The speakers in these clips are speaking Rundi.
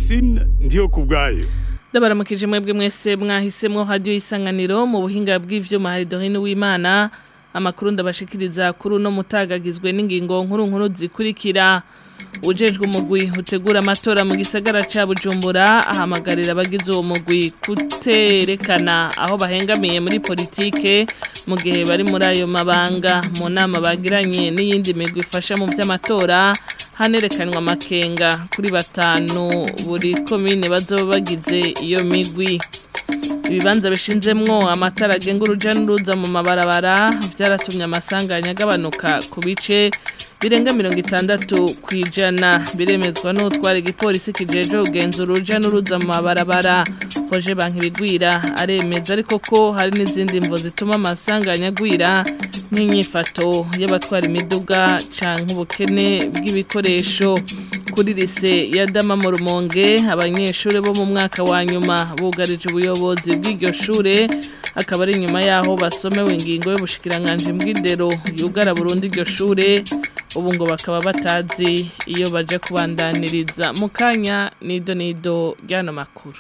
Francine ndiyo kubwayo Ndabaramukije mwebwe mwese mwahisemwo radio isanganiro mu buhinga bw'ivyuma hari Dorine w'Imana amakuru ndabashikiriza kuri uno mutagagizwe n'ingingo nkuru nkuru zikurikira ujejwe umugwi utegura amatora mu gisagara ca Bujumbura ahamagarira abagize uwo mugwi kuterekana aho bahengamiye muri politike mu gihe bari muri ayo mabanga mu nama bagiranye n'iyindi migwi ifasha mu vy'amatora hanerekanwa amakenga kuri batanu buri komine bazoba bagize iyo migwi ibibanza bishinzemwo amatara agenga uruja n'uruza mu mabarabara vyaratumye amasanganya agabanuka ku bice birenga mirongo itandatu ku ijana biremezwa n'utwara igipolisi kijeje kugenzura uruja n'uruza mu mabarabara hoje banki bigwira aremeza ariko ko hari n'izindi mvo zituma amasanganya agwira nk'inyifato y'abatwara imiduga canke ubukene bw'ibikoresho kuri lise ya dama mu rumonge abanyeshuri bo mu mwaka wa nyuma bugarije ubuyobozi bw'iryo shure akaba ari inyuma yaho basomewe ingingo y'ubushikiranganje bw'indero yugara burundu iryo shure ubu ngo bakaba batazi iyo baje kubandaniriza mu kanya nido nido ry'ano makuru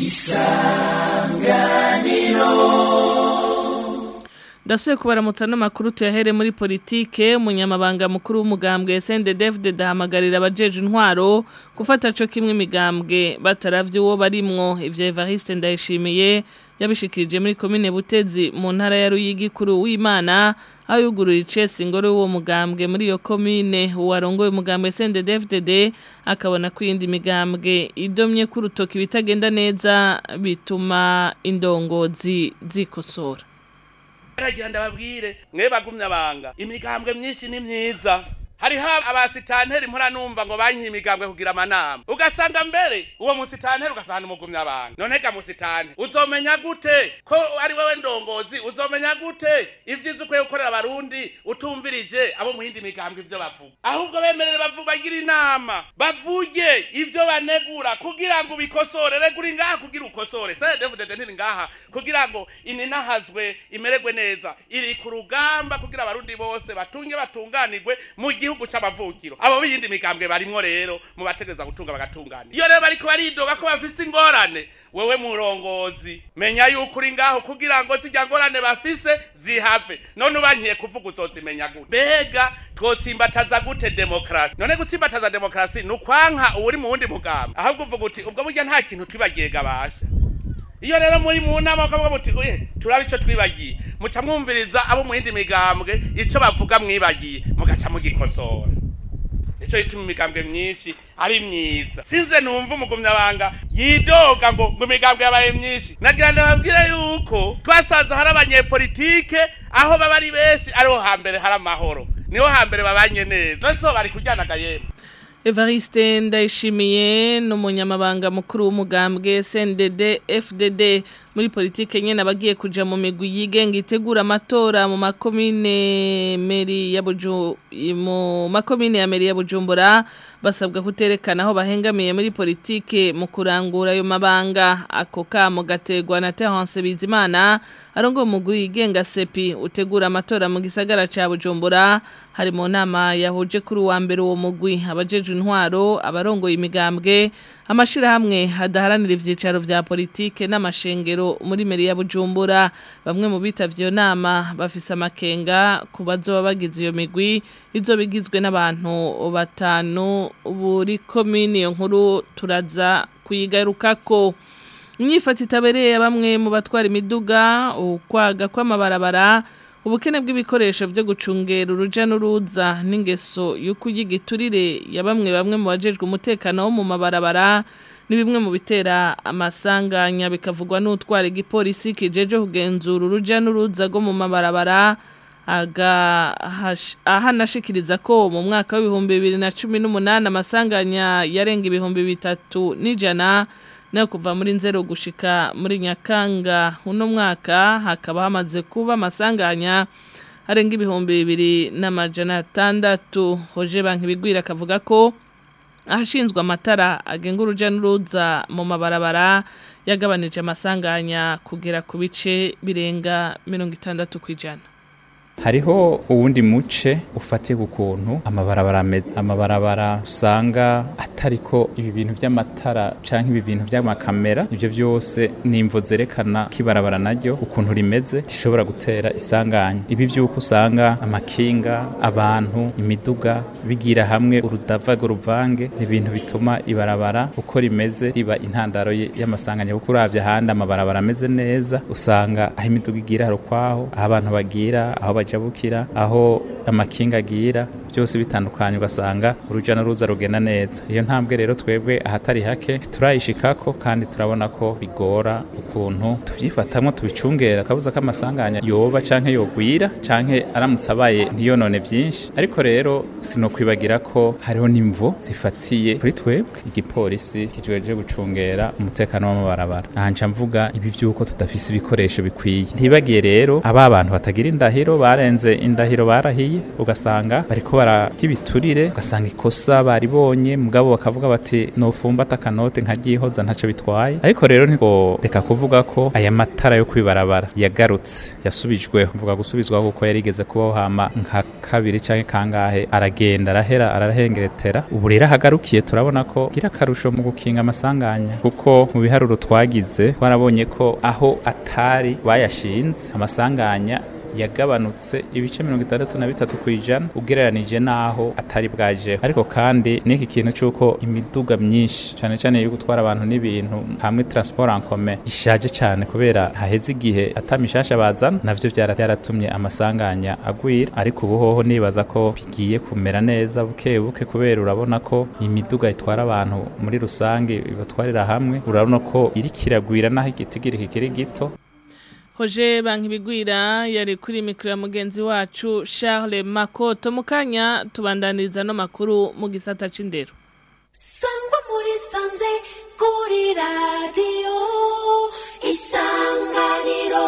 Dasuye kubaramutsa n'amakuru tuyahere muri politike umunyamabanga mukuru w'umugambwe SNDD dahamagarira abajeje intwaro gufata co kimwe imigambwe bataravye uwo barimwo ivyo Evariste ndayishimiye yabishikirije muri komine Butezi mu ntara ya Ruyigi kuri w'Imana aho yuguruye icese ingoro y'uwo mugambwe muri iyo komine uwarongoye umugambwe SNDD akabona ko iyindi migambwe idomye ku rutoki bitagenda neza bituma indongozi zikosora baragira ndababwire mwe bagumye abanga imigambwe myinshi ni myiza hariho abasitanteri mpora numva ngo banyihe imigambwe kugira amanama ugasanga mbere uwo musitanteri ugasanga umugumye abantu none ga musitanteri uzomenya gute ko ari wewe ndongozi uzomenya gute ivyiza ukwiye gukorera abarundi utumvirije abo mu yindi migambwe ivyo bavuga ahubwo bemerere bavuga bagira inama bavuge ivyo banegura kugira ngo ubikosore regura ngaha kugira ukosore sedevudede ntiri ngaha kugira ngo ininahazwe imererwe neza iri ku rugamba kugira abarundi bose batunge batunganirwe mu gihugu c'amavukiro abo biyindi migambwe barimwo rero mu bategeza gutunga bagatunganira iyo rero bariko baridoga ko bafise ingorane wewe murongozi menya yuko uri ngaho kugira ngo zijya ngorane bafise zihave none ubankiye kuvuga uzozimenya gute mbega twotsimbataza gute demokrasi none gutsimbataza demokrasi ni ukwanka uwuri mu wundi mugambi ahubwo uvuga uti ubwo burya nta kintu twibagiye gabasha iyo rero muri mu nama ukavuga muti oye turabe ico twibagiye muca mwumviriza abo mu yindi migambwe ico bavuga mwibagiye mugaca mugikosora nico gituma imigambwe myinshi ari myiza sinze numva umugumyabanga yidoga ngo ngo imigambwe yabaye myinshi nagira ndababwire yuko twasanze hari abanyepolitike aho baba ari benshi ariho hambere hari amahoro niho hambere babanye neza none so bari kujyanaga yemwe Evariste ndayishimiye n'umunyamabanga mukuru w'umugambwe SNDD FDD muri politike nyene abagiye kuja mu migwi yigenga itegura amatora mu makomine meri ya Buju mu makomine ya meri ya Bujumbura basabwa kuterekana aho bahengamiye muri politike mu kurangura ayo mabanga ako kamo gategwa na Terence Bizimana arongo umugwi yigenga sepi utegura amatora mu gisagara ca Bujumbura hari mu nama yahuje kuri wa mbere uwo mugwi abajeje intwaro abarongoye imigambwe amashirahamwe hadaharanira ivyicaro vya politike n'amashengero muri meri ya Bujumbura bamwe mu bitavye iyo nama bafise amakenga ku bazoba bagize iyo migwi izo bigizwe n'abantu batanu buri komini iyo nkuru turaza kuyigarukako imyifata itabereye bamwe mu batwara imiduga ukwaga kw'amabarabara ubukene bw'ibikoresho byo gucungera uruja n'uruza n'ingeso yo kuyigiturire ya bamwe bamwe mu bajejwe umutekano wo mu mabarabara ni bimwe mu bitera amasanganya bikavugwa n'utwara igipolisi kijeje kugenzura uruja n'uruza rwo mu mabarabara ahanashikiriza ko mu mwaka w'ibihumbi bibiri na cumi n'umunani amasanganya yarenga ibihumbi bitatu n'ijana nayo kuva muri nzero gushika muri nyakanga uno mwaka hakaba hamaze kuba amasanganya arenga ibihumbi bibiri n'amajana atandatu hoje banki bigwira akavuga ko ahashinzwe amatara agenga uruja n'uruza mu mabarabara yagabanije amasanganya kugera ku bice birenga mirongo itandatu ku ijana hariho uwundi muce ufatiye ku kuntu amabarabara ameze amabarabara usanga atariko ibi bintu by'amatara canke ibi bintu by'amakamera ivyo byose nimvo zerekana kibarabara naryo ukuntu rimeze rishobora gutera isanganya ibi by'uko usanga amakinga abantu imiduga bigira hamwe urudava ruvange ni ibintu bituma ibarabara uko rimeze riba intandaro y- y'amasanganya kuko uravye ahandi amabarabara ameze neza usanga aho imiduga igira hari ukwaho aho abantu bagira aho bajabukira aho amakinga agira byose bitandukanye ugasanga uruja n'uruza rugenda neza iyo ntambwe rero twebwe ahatari hake turayishikako kandi turabona ko bigora ukuntu tuvyifatamwo tubicungera akabuza k'amasanganya yoba canke yogwira canke aramutse abaye ntiyonone vyinshi ariko rero sinokwibagira ko hariho n'imvo zifatiye kuri twebwe igipolisi kijweje gucungera umutekano w'amabarabara aha nca mvuga ibi vy'uko tudafise ibikoresho bikwiye ntibagiye rero aba bantu batagira indahiro barenze indahiro barahiye ugasanga bariko bararya ibiturire ugasanga ikosa baribonye mugabo bakavuga bati nofumbata akanote nkaryihoza ntaco bitwaye ariko rero reka kuvuga ko aya matara yo kwibarabara yagarutse yasubijweho mvuga gusubizwaho kuko yarigeze kubaho hama nka kabiri canke kangahe aragenda arahera arahengeretera ubu rero ahagarukiye turabona ko gira akarusho mu gukinga amasanganya kuko mu biharuro twagize twarabonye ko aho atari bayashinze amasanganya yagabanutse ibice mirongo itandatu na bitatu ku ijana ugereranije n'aho atari bwajeho ariko kandi n'iki kintu cy'uko imiduga myinshi cyane cyane yo gutwara abantu n'ibintu hamwe transport en commun ishaje cyane kubera haheze igihe atamishasha bazana navyo byara byaratumye amasanganya agwira ariko ubu hoho nibaza ko bigiye kumera neza buke buke kubera urabona ko imiduga itwara abantu muri rusange ibatwarira hamwe urabona ko iri kiragwira naho igitigiri kikiri gito Hoje bankibigwira yari kuri mikro ya mugenzi wacu Charles Makoto mukanya tubandaniriza no makuru mu gisata c'indero. Sangwa muri sanze kuri radio isanganiro.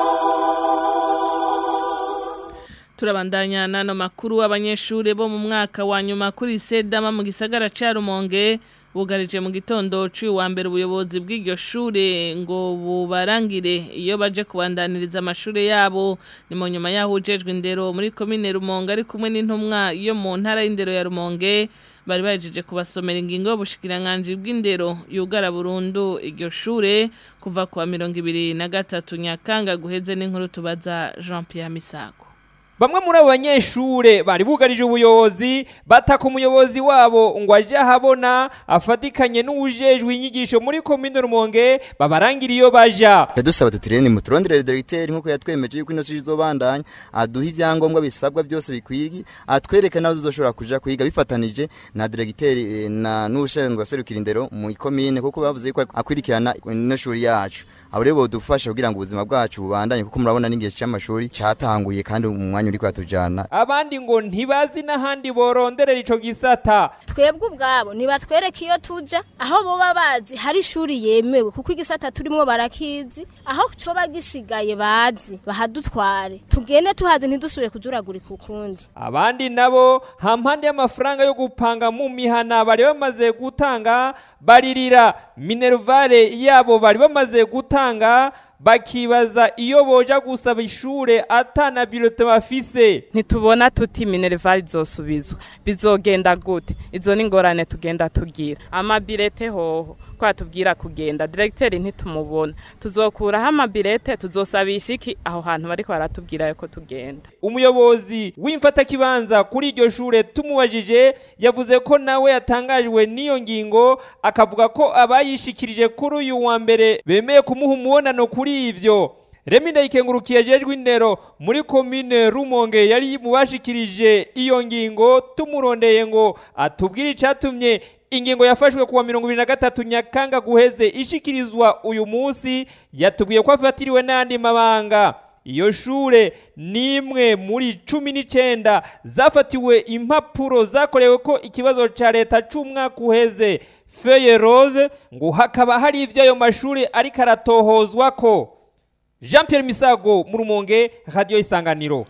Turabandanya nano makuru abanyeshure bo mu mwaka wa nyuma kuri Sedama mu gisagara ca Rumonge bugarije mu gitondo cy'uyu wa mbere ubuyobozi bw'iryo shure ngo bubarangire iyo baje kubandaniriza amashuri yabo ni mu nyuma yaho ujejwe indero muri komine Rumonge ari kumwe n'intumwa yo mu ntara y'indero ya Rumonge bari bajeje kubasomera ingingo y'ubushikiranganje bw'indero yugara burundu iryo shure kuva kwa mirongo ibiri na gatatu nyakanga guheze n'inkuru tubaza Jean Pierre Misago Bamwe muri abo banyeshure bari bugarije ubuyobozi bataka umuyobozi wabo ngo aje ahabona afatikanye n'uwujejwe inyigisho muri komine Rumonge babarangira iyo baja. Yadusaba tutireni muturondere directeur nkuko yatwemeje yuko ino shuri izobandanya aduha ivyangombwa bisabwa byose bikwigi atwereke naho tuzoshobora kuja kwiga bifatanije na directeur eh, na n'ushinzwe serukira indero mu komine kuko bavuze ko akwirikirana ino shuri yacu abo rero bodufasha kugira ngo ubuzima bwacu bubandanye kuko murabona n'ingihe cy'amashuri cyatanguye kandi mu mwanya uri kuratujana Abandi ngo ntibazi n'ahandi boronderera ico gisata. twebwe ubwabo ntibatwereke iyo tuja aho boba bazi hari ishuri yemewe kuko igisata turimwo barakizi aho coba gisigaye bazi bahadutware tugende tuhazi ntidusubire kujuragurika ukundi Abandi nabo hampande y'amafaranga yo gupanga mu mihana bari bamaze gutanga baririra minervare yabo bari bamaze gutanga bakibaza iyo boja gusaba ishure atana bilote bafise ntitubona tuti minerval izosubizwa bizogenda gute izo ni ingorane tugenda tugira amabirete hoho ko atubwira kugenda directeur ntitumubona tuzokuraho amabirete tuzosabisha iki aho hantu bariko baratubwira yuko tugenda umuyobozi w'imfatakibanza kuri iryo shure tumubajije yavuze ko nawe yatangajwe n'iyo ngingo akavuga ko abayishikirije kuri uyu wa mbere bemeye kumuha umubonano kuri ivyo Remi ndayikengurukiye jejwe indero muri komine Rumonge yari mubashikirije iyo ngingo tumurondeye ngo atubwire icatumye ingingo yafashwe kuwa mirongo ibiri na gatatu nyakanga guheze ishikirizwa uyu munsi yatubwiye ko afatiriwe n'andi mabanga iyo shure ni imwe muri cumi n'icenda zafatiwe impapuro zakorewe ko ikibazo ca leta c'umwaka uheze feye rose ngo hakaba hari ivyo ayo mashuri ariko aratohozwa ko jean pierre misago mu rumonge radiyo isanganiro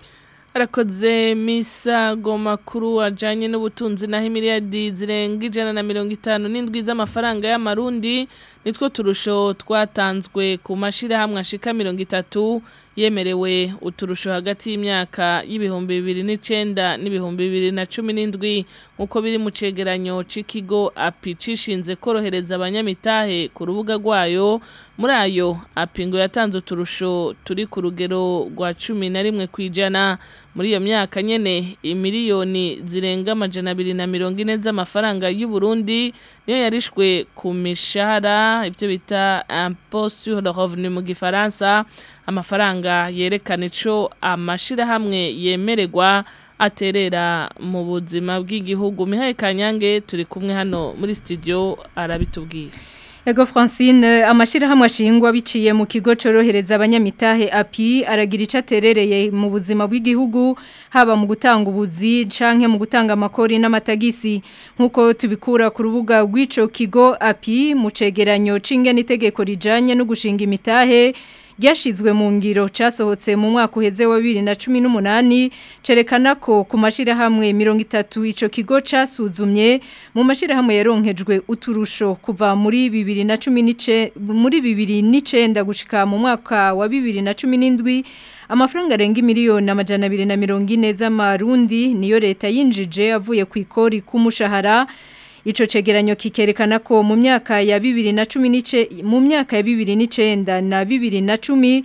arakoze misago makuru ajanye n'ubutunzi naho imiliyadi zirenga ijana na mirongo itanu n'indwi z'amafaranga y'amarundi nitwo turusho twatanzwe ku mashirahamwe ashika mirongo itatu yemerewe uturusho hagati y'imyaka y'ibihumbi bibiri n'icenda n'ibihumbi bibiri na cumi n'indwi nk'uko biri mu cegeranyo c'ikigo api cishinze korohereza abanyamitahe ku rubuga rwayo muri ayo api ngo yatanze uturusho turi ku rugero rwa cumi na rimwe kw'ijana muri iyo myaka nyene imiliyoni zirenga amajana abiri na mirongo ine z'amafaranga y'u Burundi niyo yarishwe ku mishahara ibyo bita impôt sur le revenu mu gifaransa amafaranga yerekana ico amashirahamwe yemererwa aterera mu buzima bw'igihugu Mihaye Kanyange turi kumwe hano muri studio arabitubwira Ego Francine amashirahamwe ashingwa biciye mu kigo corohereza abanyamitahe API aragira ico aterereye mu buzima bw'igihugu haba mu gutanga ubuzi canke mu gutanga amakori n'amatagisi nkuko tubikura ku rubuga rw'ico kigo API mu cegeranyo c'ingene itegeko rijanye no gushinga imitahe ryashizwe mu ngiro casohotse mu mwaka uheze wa 2018 cerekana ko ku mashirahamwe 30 ico kigo casuzumye mu mashirahamwe yaronkejwe uturusho kuva muri 2019 muri 2019 gushika mu mwaka wa 2017 amafaranga arenga miliyoni amajana 240 z'amarundi niyo leta yinjije avuye ku ikori k'umushahara Ico cegeranyo kikerekana ko mu myaka ya 2019 mu myaka ya 2009 na 2010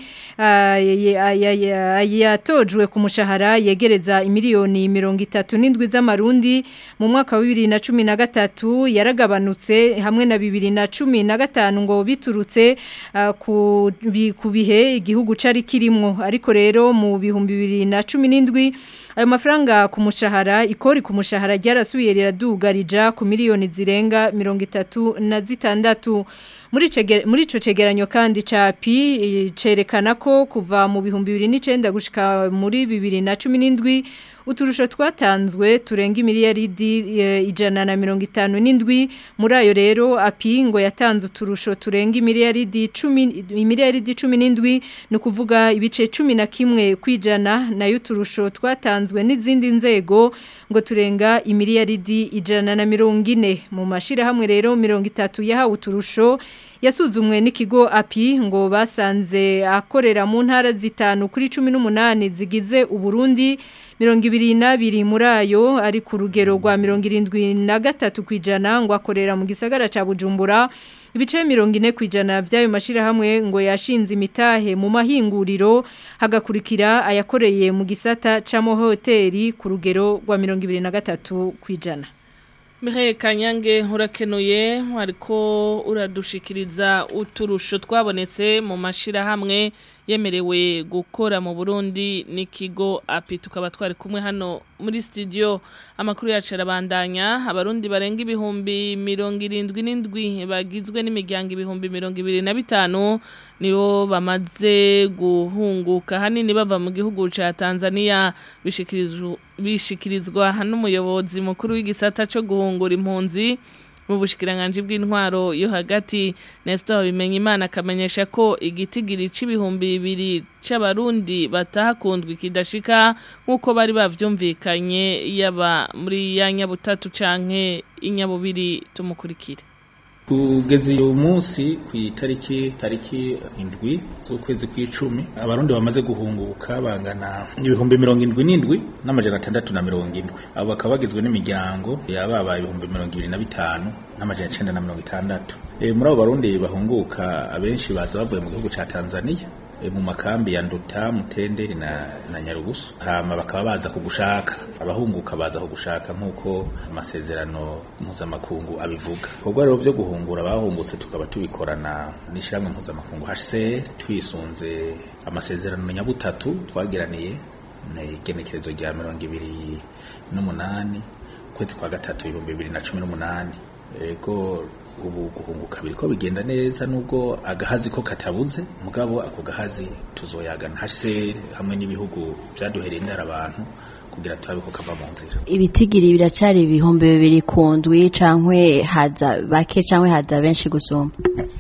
yatojwe ku mushahara yegereza imiliyoni 37 z'amarundi mu mwaka wa 2013 yaragabanutse hamwe na 2015 ngo biturutse ku bihe igihugu cari kirimwo ariko rero mu bihumbi 2017 ayo mafaranga ku mushahara ikori ku mushahara ryarasubiye riradugarija ku miliyoni zirenga mirongo itatu na zitandatu muri muri ico cegeranyo kandi ca pi cerekana ko kuva mu bihumbi bibiri n'icenda gushika muri bibiri na cumi n'indwi uturusho twatanzwe turenga imiliyaridi ijana na mirongo itanu n'indwi muri ayo rero api ngo yatanze uturusho turenga imiliyaridi cumi imiliyaridi cumi n'indwi ni ukuvuga ibice cumi na kimwe kwijana nayo uturusho twatanzwe n'izindi nzego ngo turenga imiliyaridi ijana na mirongo ine mu mashirahamwe rero mirongo itatu yahawe uturusho yasuzumwe n'ikigo api ngo basanze akorera mu ntara zitanu kuri cumi n'umunani zigize uburundi mirongo ibiri n'abiri muri ayo ari ku rugero rwa mirongo irindwi na gatatu ku ijana ngo akorera mu gisagara cya bujumbura ibice mirongo ine ku ijana by'ayo mashyirahamwe ngo yashinze imitahe mu mahinguriro hagakurikira ayakoreye mu gisata cy'amahoteli ku rugero rwa mirongo ibiri na gatatu ku ijana Mihaye Kanyange urakenuye ariko uradushikiriza uturusho twabonetse mu mashirahamwe yemerewe gukora mu Burundi n'ikigo api tukaba twari kumwe hano muri studio amakuru yacu arabandanya abarundi barenga ibihumbi mirongo irindwi n'indwi bagizwe n'imiryango ibihumbi mirongo ibiri na bitanu nibo bamaze guhunguka hanini bava mu gihugu ca Tanzania bishikirizwa n'umuyobozi mukuru w'igisata cyo guhungura impunzi mu bushikiranganje bw'intwaro yo hagati Nestor Bimenyimana akamenyesha ko igitigiri c'ibihumbi bibiri c'abarundi batahakundwa kidashika nkuko bari bavyumvikanye yaba muri ya nyabutatu canke inyabubiri tumukurikire kugeza uyu munsi ku itariki tariki indwi z'ukwezi kw'icumi abarundi bamaze guhunguka bangana ibihumbi mirongo indwi n'indwi n'amajana atandatu na mirongo indwi abo bakaba bagizwe n'imiryango yababaye ibihumbi mirongo ibiri na bitanu n'amajana icenda na mirongo itandatu e, muri abo barundi bahunguka abenshi baza bavuye mu gihugu ca tanzania e, mu makambi ya nduta mutenderi na, na nyarugusu hama bakaba baza kugushaka abahunguka baza kugushaka nk'uko amasezerano mpuzamakungu abivuga ibikorwa rero vyo guhungura abahungutse tukaba tubikorana n'ishyirahamwe mpuzamakungu HCR twisunze amasezerano nyabutatu twagiraniye igenekerezo rya mirongo ibiri n'umunani ukwezi kwa gatatu ibihumbi bibiri na cumi n'umunani ego ubu guhunguka biriko bigenda neza nubwo agahazi ko katabuze mugabo ako gahazi tuzoyagana HCR hamwe n'ibihugu vyaduhereye indara abantu kugira turabe ko kava mu nzira ibitigiri biracari ibihumbi bibiri ku ndwi cankwe haza bake cankwe haza benshi gusumba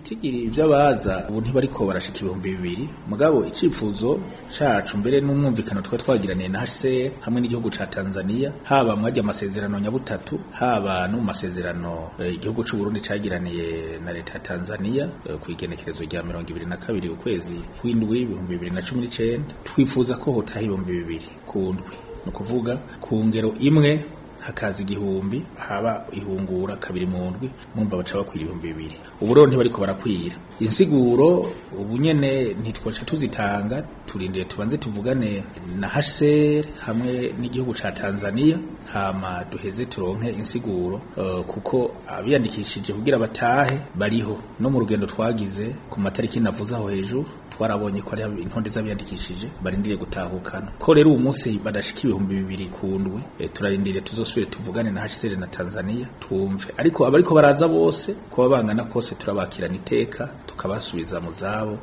ibitigiri by'abaza ubu ntibariko barashika ibihumbi bibiri mugabo icifuzo cacu mbere n'umwumvikano twa twagiraniye na HCR hamwe n'igihugu ca Tanzania haba mwajya amasezerano nyabutatu haba no mu masezerano eh, igihugu c'u Burundi cagiraniye na leta ya Tanzania eh, ku igenekerezo rya mirongo ibiri na kabiri ukwezi kw'indwi ibihumbi bibiri na cumi n'icenda twifuza ko hotaha ibihumbi bibiri ku ndwi ni ukuvuga ku ngero imwe hakaza igihumbi haba ihungura kabiri mu ndwi mwumva baca bakwira ibihumbi bibiri ubu rero ntibariko barakwira insiguro ubu nyene ntitwaca tuzitanga turindire tubanze tuvugane na HCR hamwe n'igihugu ca Tanzania hama duheze turonke insiguro uh, kuko abiyandikishije kugira batahe bariho no mu rugendo twagize ku matariki navuze aho hejuru twarabonye ko ari intonde z'abiyandikishije barindiriye gutahukana ko rero uwo munsi badashika ibihumbi bibiri ku ndwi e, turarindiriye tuzosubire tuvugane na HCR na Tanzania twumve ariko abariko baraza bose kuba bangana kose turabakirana iteka tukabasubiza mu zabo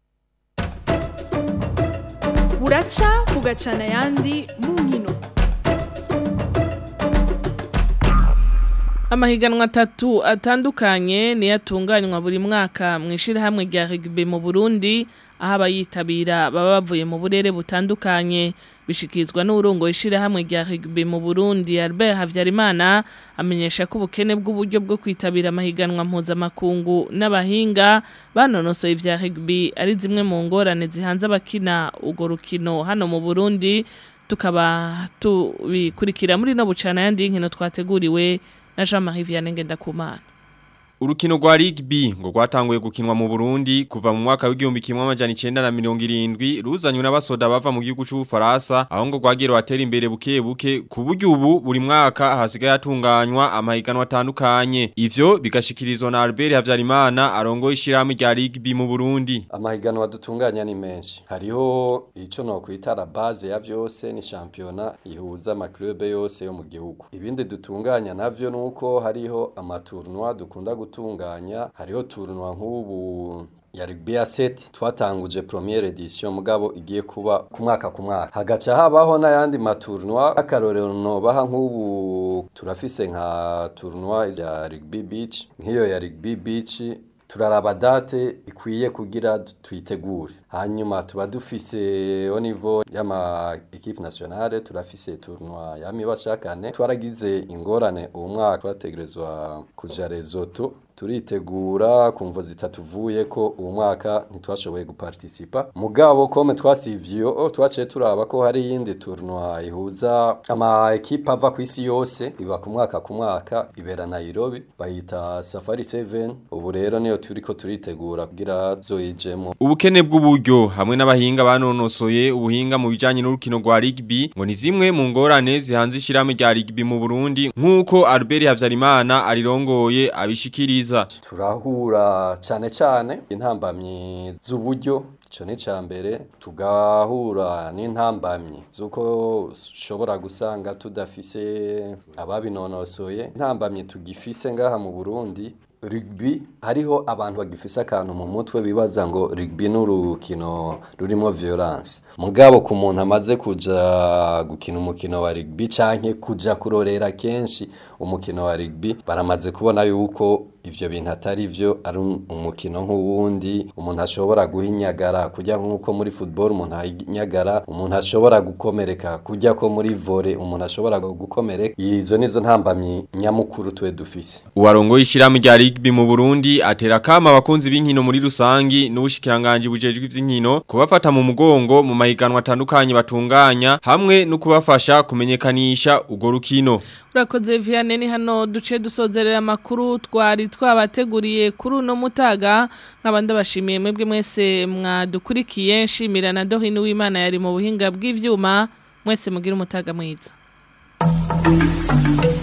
buraca bugacana ayandi mu nkino Amahiganwa atatu atandukanye niyo atunganywa buri mwaka mu ishyirahamwe rya rugby mu Burundi aho abayitabira baba bavuye mu burere butandukanye bishikizwa n'urongo ishyirahamwe rya rugby mu Burundi Albert Havyarimana amenyesha ko ubukene bw'uburyo bwo kwitabira amahiganwa mpuzamakungu n'abahinga banonosoye ivya rugby ari zimwe mu ngorane zihanze abakina urwo rukino hano mu Burundi tukaba tubikurikira muri no bucana yandi y'inkino twateguriwe na Jean-Marie Vianney Ngendakumana Urukino rwa rugby ngo rwatanguye gukinwa mu Burundi kuva mu mwaka w'igihumbi kimwe amajana 1970 ruzanywe n'abasoda bava mu gihugu cy'u Faransa aho ngo rwagira watera imbere buke buke ku buryo ubu buri mwaka hasigaye atunganywa amahiganwa atandukanye ivyo bigashikirizwa na Albert Havyarimana arongoye ishyirahamwe rya rugby mu Burundi amahiganwa dutunganya ni menshi hariho ico no kwita la base ya vyose ni championnat ihuza amaklube yose yo mu gihugu ibindi dutunganya navyo nuko hariho amatournoi dukunda gutunganya hariho tournoi nk'ubu ya rugby ya set twatanguje premiere edition mugabo igiye kuba ku mwaka ku mwaka hagaca habaho n'ayandi matournoi akarorero nobaha nk'ubu turafise nka tournoi ya rugby beach nk'iyo ya rugby beach turaraba date ikwiye kugira tuyitegure hanyuma tuba dufise au niveau y'ama equipe nationale turafise tournoi ya mibashakane twaragize ingorane uwo mwaka twategerezwa kuja Lesotho turitegura kumvo zitatuvuye ko uwo mwaka ntitwashoboye guparticipa mugabo kome twasivyo twaciye turaba ko hari yindi tournoi ihuza ama equipe ava ku isi yose iba ku mwaka ku mwaka ibera Nairobi bayita Safari 7 ubu rero niyo turiko turitegura kugira zoyijemo ubukene bw'uburyo hamwe n'abahinga banonosoye ubuhinga mu bijanye n'urukino rwa rugby ngo ni zimwe mu ngorane zihanze ishirahamwe rya rugby mu Burundi nk'uko Albert Havyarimana arirongoye abishikiriza turahura cyane cyane intambamyi z'uburyo icyo ni icya mbere tugahura n'intambamyi z'uko ushobora gusanga tudafise ababinonosoye intambamyi tugifise ngaha mu burundi rugby hariho abantu bagifise akantu mu mutwe bibaza ngo rugby n'urukino rurimo violence mugabo ku muntu amaze kuja gukina umukino wa rugby canke kuja kurorera kenshi umukino wa rugby baramaze kubona yuko ivyo bintu atari vyo ari umukino nk'uwundi umuntu ashobora guhinyagara kujya nk'uko muri football umuntu ahinyagara umuntu ashobora gukomereka kujya ko muri volley umuntu ashobora gukomereka izo nizo ntambamyi nyamukuru twe dufise uwarongoye ishyirahamwe rya rugby mu Burundi atera kama abakunzi b'inkino muri rusangi n'ubushikiranganje bujejwe ivy'inkino kubafata mu mugongo mu mahiganwa atandukanye batunganya hamwe no kubafasha kumenyekanisha urwo rukino urakoze Vianney ni hano duce dusozerera amakuru twari twabateguriye kuri uno mutaga nk'abandi bashimiye mwebwe mwese mwadukurikiye nshimira na Dohini w'Imana yari mu buhinga bw'ivyuma mwese mugira umutaga mwiza